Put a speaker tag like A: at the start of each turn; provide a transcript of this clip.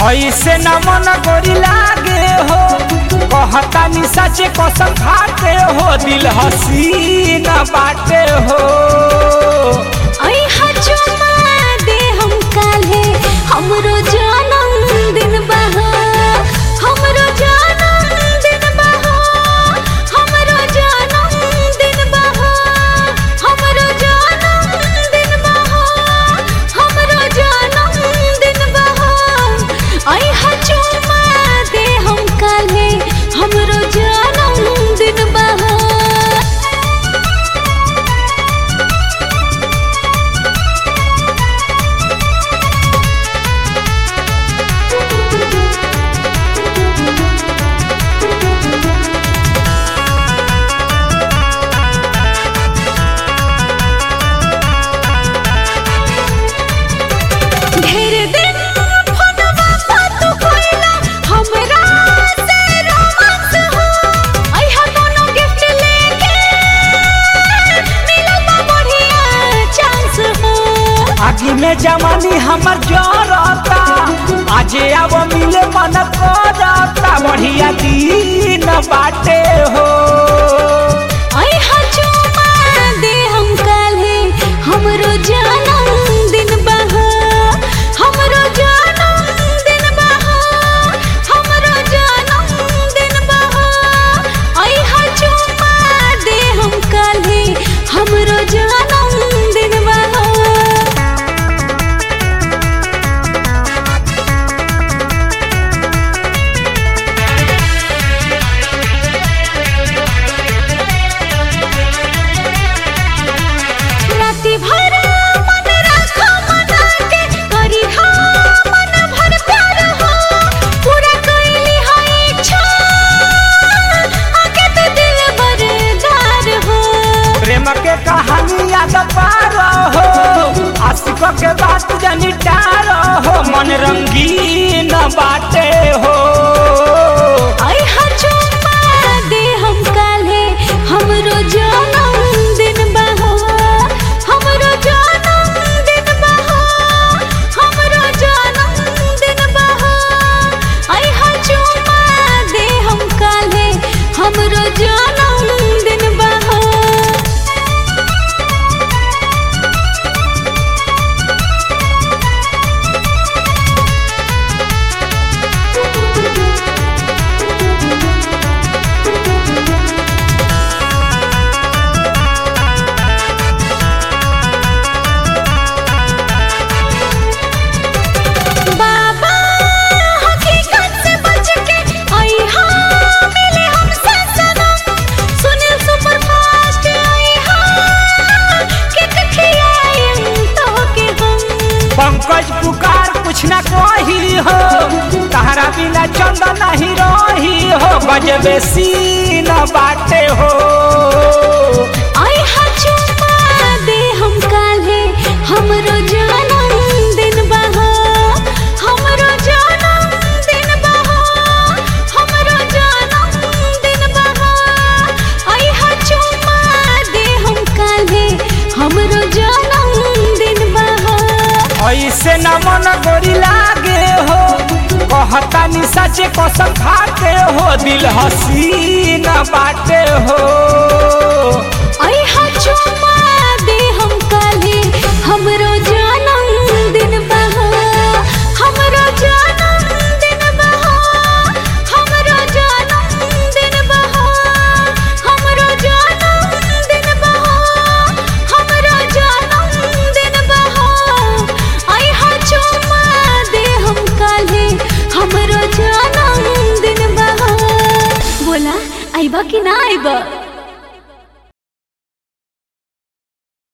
A: ऐसे न मन गोरी लागे हो कहता नि सचे कसम खाते हो दिल हसीन बाटे हो
B: आई हजुमा दे हम काले हमरो जानम दिन बहा हमरो जानम दिन बहा हमरो जानम दिन बहा हमरो जानम दिन बहा हमरो जानम दिन बहा आई हजुमा दे हम काले हमरो जानम दिन बहा ढेर दिन फोनवा पर तू कोइला हमरा से रोमांस हो आई हा कोनो गिफ्ट लेके मिलल बा बढ़िया चांस हो
A: आगे में जवानी हमर जरता आज अब मिले मन करता बढ़िया दिन बाटे हो
B: आई हा चुमा दे हम काले हमरो जानम दिन बहा हमरो जानम दिन बहा हमरो जानम दिन बहा आई हा चुमा दे हम काले हमरो जानम दिन बहा राति भर मन राखो मना के करी हा मन भर प्यार हो पूरा कैली हा इच्छा आके तो दिल बरदार हो
A: प्रेम के कहानी याद पार हो आशिक के बात जनी टार हो मन रंगीन बाटे हो
B: आई हा चुम्मा दे हम काले हमरो जानम दिन बहा हमरो जानम दिन बहा हमरो जानम दिन बहा आई हा चुम्मा दे हम काले हमरो जानम दिन बहा बाबा हकीकत से बच के आई हा मिले हमसे सनम सुनील सुपर फास्ट आई हा कित खियाएं तो के हम
A: पंकज पुकार कुछ ना कही हो तहरा बिना चंदा नहीं रही हो गजबे सीन बाटे हो
B: आई हा चुम्मा दे हम काले हमरो जानम दिन बहा हमरो जानम दिन बहा हमरो जानम दिन बहा आई हा चुम्मा दे हम काले हमरो जानम दिन बहा
A: ऐसे न मन गोरी लागे हो कहता नि सचे कसम खाते हो दिल हसीन बाटे हो
B: आई हा चुम्मा दे हम काले हमरो जानम दिन बहा हमरो जानम दिन बहा हमरो जानम दिन बहा हमरो जानम दिन बहा हमरो जानम दिन बहा आई हा चुम्मा दे हम काले हमरो जानम दिन बहा बोला आइबा कि ना आइबा